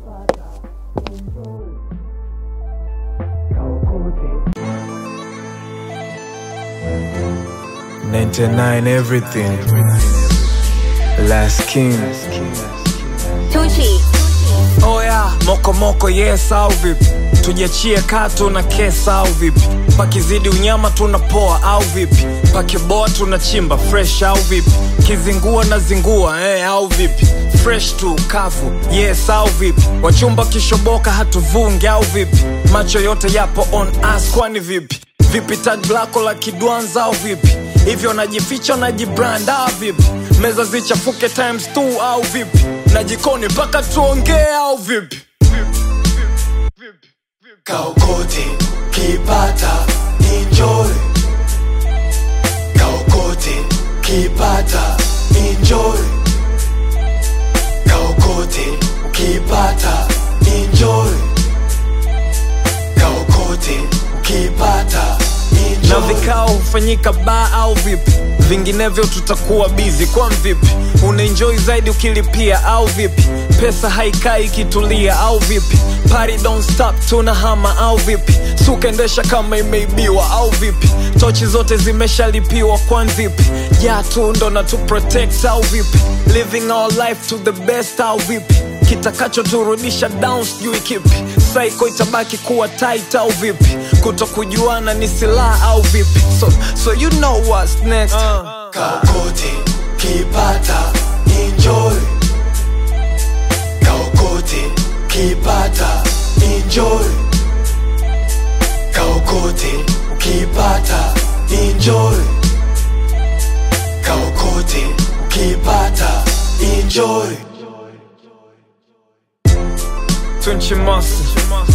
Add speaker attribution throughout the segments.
Speaker 1: Ninety-nine everything. Last king.
Speaker 2: Tucci.
Speaker 3: Oya, moko moko yes au vipi? Tujiachie katu na kesa au vipi? Pakizidi unyama tunapoa au vipi? Pakiboa tunachimba fresh au vipi? Kizingua na zingua eh, au vipi? Fresh tu kavu yes au vipi? Wachumba kishoboka hatuvungi au vipi? Macho yote yapo on us kwani vipi? Vipi tag lako la kidwanza au vipi? Hivyo najificha najibrand au vipi? Meza zichafuke times two au vipi? Na jikoni mpaka tuongee au vipi?
Speaker 4: Kaokote kipata enjoy Kaokote kipata enjoy Kaokote ukipata enjoy Kaokote ukipata
Speaker 3: na
Speaker 4: enjoy
Speaker 3: vikao hufanyika baa au vipi vinginevyo tutakuwa bizi kwa vipi unaenjoy zaidi ukilipia au vipi pesa haikai ikitulia au vipi Party don't stop tunahama au vipi sukaendesha kama imeibiwa au vipi tochi zote zimeshalipiwa kwan vipi ya tu ndo na tu protect au vipi living our life to the best au vipi kitakachoturudisha down sijui kipi saiko itabaki kuwa tight au vipi kuto kujuana ni silaha au vipi so, so you know what's next
Speaker 4: Kaokote kipata enjoy Kaokote kipata enjoy Kaokote ukipata enjoy Kaokote ukipata enjoy
Speaker 3: Tunchi Master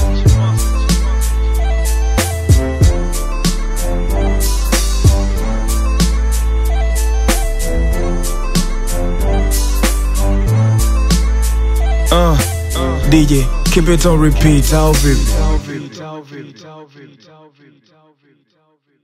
Speaker 1: Uh, DJ, keep it on repeat, au vipi?